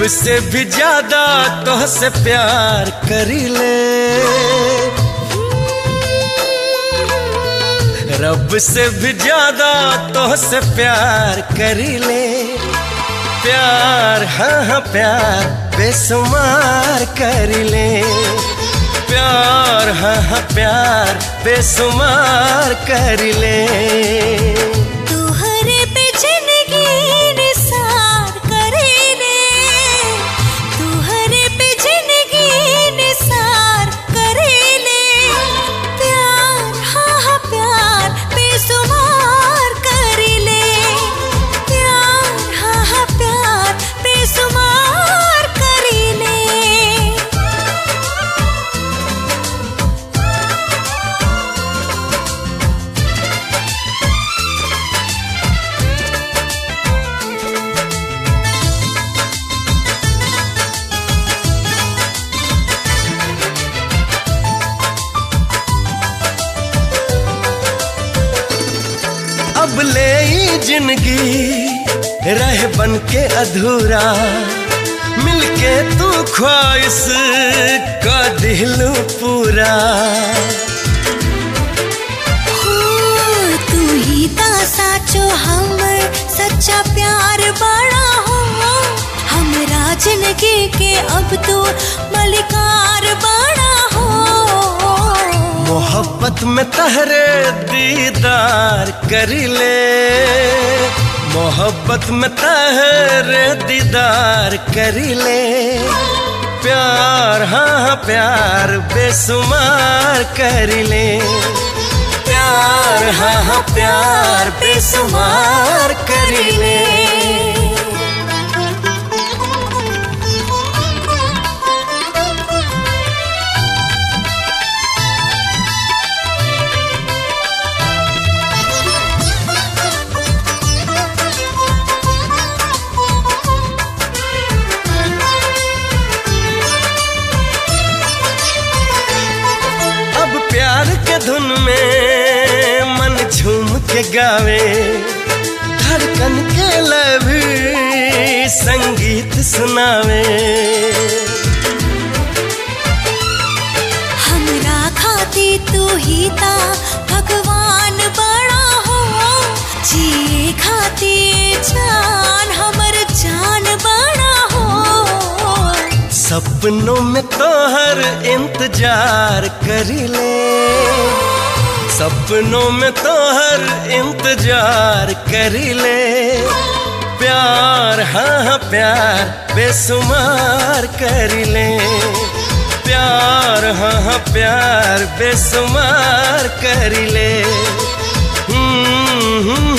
से भी ज्यादा तोहसे प्यार करी ले रब से भी ज्यादा तोहसे प्यार करी ले प्यार हाँ हाँ प्यार बेसुमार करी ले प्यार हाँ हाँ प्यार बेसुमार करी ले तुहरे पे जिंदगी निसार करेले तुहरे पे जिंदगी निसार करेले प्यार हाँ हाँ प्यार बेसुमार करेले प्यार हाँ हाँ प्यार बेसुमार करेले अब ले ई जिंदगी रह बन के अधूरा मिलके तू ख्वाहिश का दिलू पूरा हो तू ही ता साचो हमर सच्चा प्यार बड़ा हो हमरा जिंदगी के अब तो मलिकार बड़ा हो मोहब्बत में तहरे दीदार करी ले मोहब्बत में तहरे दीदार करी ले प्यार हाँ हाँ प्यार बेसुमार करी ले प्यार हाँ हाँ प्यार बेसुमार करी ले अब प्यार के धुन में मन झूम के गावे धड़कन के लभी संगीत सुनावे हमरा खाती तू ही ता भगवान बड़ा हो जिए खाती जान हमर जान बड़ा हो सपनों में तो हर इंतजार करी ले सपनों में तो हर इंतजार करी ले प्यार हाँ हाँ प्यार बेसुमार करी ले प्यार हाँ हाँ प्यार बेसुमार करी ले हम्म, हम्म,